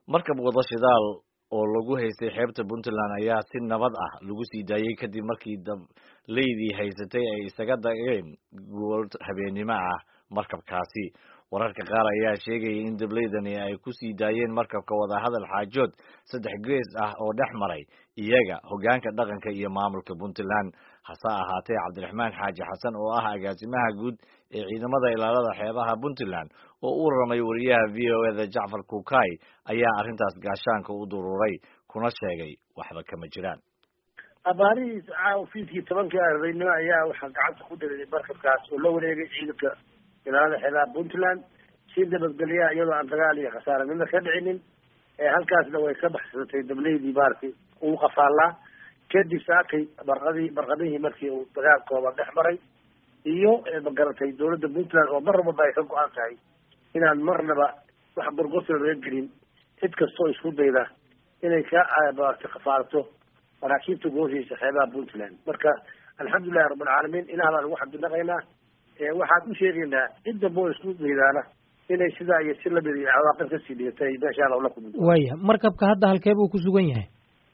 markab wada shidaal oo lagu haystay xeebta puntland ayaa si nabad ah lagu sii daayey kadib markii dableydii haysatay ay isaga dageen gool habeennimo ah markabkaasi wararka qaar ayaa sheegaya in dableydani ay ku sii daayeen markabka wadahadal xaajood saddex gees ah oo dhex maray iyaga hoggaanka dhaqanka iyo maamulka puntland hase ahaatee cabdiraxmaan xaaji xasan oo ah agaasimaha guud ee ciidamada ilaalada xeebaha puntland oo u ramay wariyaha v o eda jacfar kukay ayaa arrintaas gaashaanka u dururay kuna sheegay waxba kama jiraan abaarihiis ofiiskii tobankii ardaynimo ayaa waxaa gacanta ku dhigay markabkaas oo la wareegay ciidanka ilaalada xeebaha puntland si nabadgelyaha iyadoo aan dagaal iyo khasaare midna ka dhicinin halkaasna way ka baxsatay dableydii maaragtay uu qafaallaa kadib saakay barqadii barqadihii markii uu dagaalkooda dhex maray iyo magaratay dawladda puntland oo mar walba ay ka go-an tahay inaan marnaba wax gorgortana laga gelin cid kastoo isku dayda inay ka maaragtay kafaalato maraakiibta gooshiisa xeebaha puntland marka alxamdulilahi rabbilcaalamiin ilaah baan ugu xamdinaqaynaa waxaan u sheegaynaa cid damba oo isku daydaana inay sidaa iyo si lamid iyo cawaaqib kasii dhigatay meeshaan oo la kulmi waaya markabka hadda halkee buu ku sugan yahay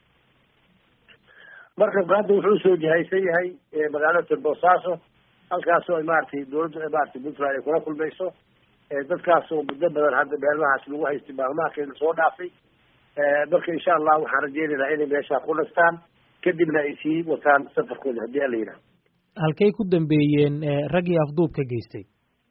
markabka hadda wuxuu soo jihaysan yahay magaalada boosaaso halkaasoo ay maaragtay dawladdu maratay puntland ay kula kulmayso dadkaas oo muddo badan hadda meelmahaas lagu haystay maalmaha kayna soo dhaafay marka insha allah waxaan rajeynaynaa inay meeshaa ku nastaan kadibna ay sii wataan safarkooda haddii ala yidhaha halkay ku dambeeyeen raggii afduubka geystay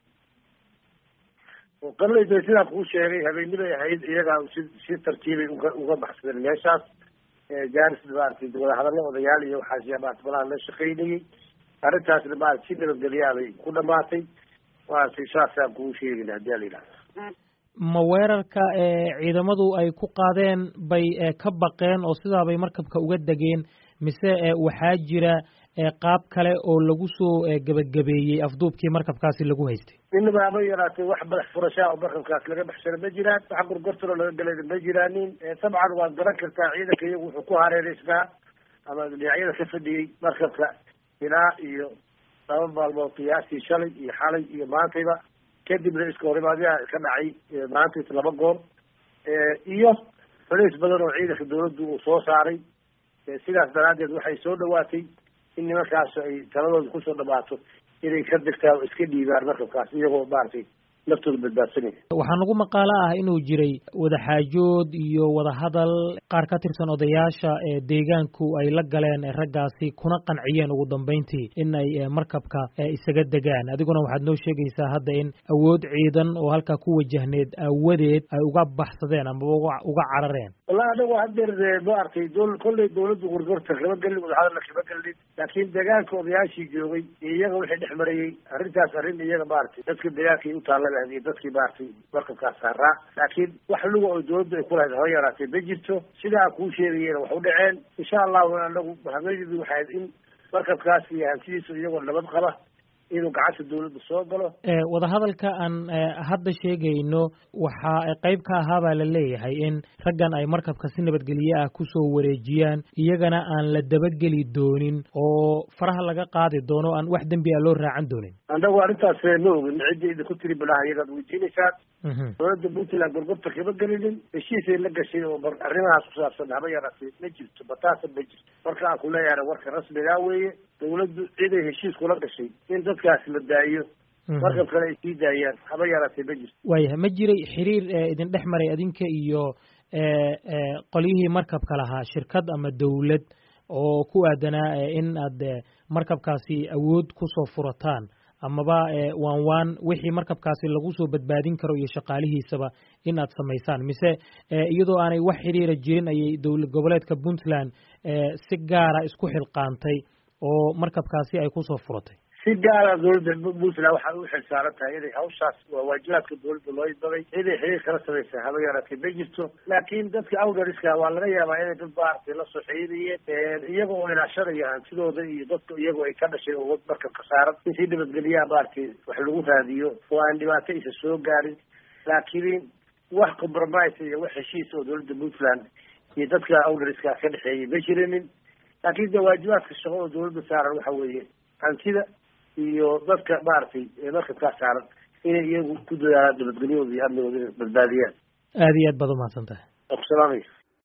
qalayda sidaan kuu sheegay habeennibay ahayd iyagaa si si tartiibay uga uga baxsadeen meeshaas jaaris maaragtay wadahadallo odayaal iyo waxaas maarata malaha la shaqaynayay arrintaasna maarata si nabadgelyaabay ku dhamaatay maaragtay saasaan kuu sheegayna haddii ala yidhaha ma weerarka ciidamadu ay ku qaadeen bay ka baqeen oo sidaabay markabka uga degeen mise waxaa jira qaab kale oo lagu soo gebagabeeyey afduubkii markabkaasi lagu haystay inaba haba yaraatay wax madax furashaa oo markabkaas laga baxsana ma jiraan wax gorgortano laga galayna ma jiraanin dabcan waad garan kartaa ciidanka iyagu wuxuu ku hareereysnaa ama dhinacyada ka fadhiyey markabka ilaa iyo laba maalmood qiyaastii shalay iyo xalay iyo maantayba kadibna iska horimaadyaha ka dhacay maantais laba goor iyo faliis badan oo ciidanka dawladdu uu soo saaray sidaas daraaddeed waxay soo dhawaatay in nimankaas ay taladooda kusoo dhamaato inay ka degtaan oo iska dhiibaan markabkaas iyagoo maaragtay naftooda badbaadsanaya waxaa nagu maqaalo ah inuu jiray wadaxaajood iyo wadahadal qaar ka tirsan odayaasha deegaanku ay la galeen raggaasi kuna qanciyeen ugu dambeyntii in ay markabka isaga degaan adiguna waxaad noo sheegaysaa hadda in awood ciidan oo halkaa ku wajahneed aawadeed ay uga baxsadeen amaba uga carareen wallahi anagu hadeer maaragtay dol kolley dawladda gorgorta kama gelin wadahadalna kama gelin laakiin deegaanka odayaashii joogay iyo iyaga wixii dhex marayey arrintaas arrin iyaga maaragtay dadka deegaanka ay utaalla iyo dadkii maaragtay markabkaas saaraa laakiin wax luga oo dawladdu ay kulahayd haba yaraatee ma jirto sidaa kuu sheegayena wax u dhaceen insha allahu anagu habeeyadii waxayd in markabkaas iyo hantidiisa iyagoo nabad qaba inuu gacanta dawladda soo galo wadahadalka aan hadda sheegayno waxaa qayb ka ahaa baa la leeyahay in raggan ay markabka si nabadgelye ah kusoo wareejiyaan iyagana aan la dabageli doonin oo faraha laga qaadi doono aan wax dembi a loo raacan doonin annagu arrintaas ma ogin cidda idinku tiri balaha iyagaad weydiinaysaan dawladda puntland gorgorta kama gelinin heshiisay la gashay oo arrimahaas ku saabsan haba yaraatay ma jirto bataasa ma jirto marka aan ku leeyahay warka rasmigaa weeye dawladdu ciday heshiis kula gashay in dadkaas la daayo markab kale ay sii daayaan haba yaraatee ma jirto waayahay ma jiray xiriir idin dhex maray adinka iyo qolyihii markabka lahaa shirkad ama dawlad oo ku aadanaa in aad markabkaasi awood kusoo furataan amaba waan waan wixii markabkaasi lagu soo badbaadin karo iyo shaqaalihiisaba in aad samaysaan mise iyadoo aanay wax xiriira jirin ayay dowlad goboleedka puntland si gaara isku xilqaantay oo markabkaasi ay kusoo furatay si gaara dawladda puntland waxay u xil saaran tahay inay hawshaas waa waajibaadka dawladda loo idaday ciday xiriir kala samaysa haba yaraatee ma jirto laakiin dadka awdariska waa laga yaabaa inay dad maaragtay la soo xiriiriyeen iyaga oo ilaashanaya hantidooda iyo dadka iyagoo ay ka dhashay oo markabka saaran in si nabadgelyaha maaragtay wax lagu raadiyo oo aan dhibaato isa soo gaarin laakiin wax compromise iyo wax heshiis oo dawladda puntland iyo dadka awdariska ka dhexeeyay ma jirinin laakiin de waajibaadka shaqo oo dawladda saaran waxa weeye hantida iyo dadka maaragtay markabkaa saaran inay iyagu ku dadaalaan nabadgelyahooda iyo amnigooda inay badbaadiyaan aada iyo aad baad umahadsan tahay waa ku salaamaya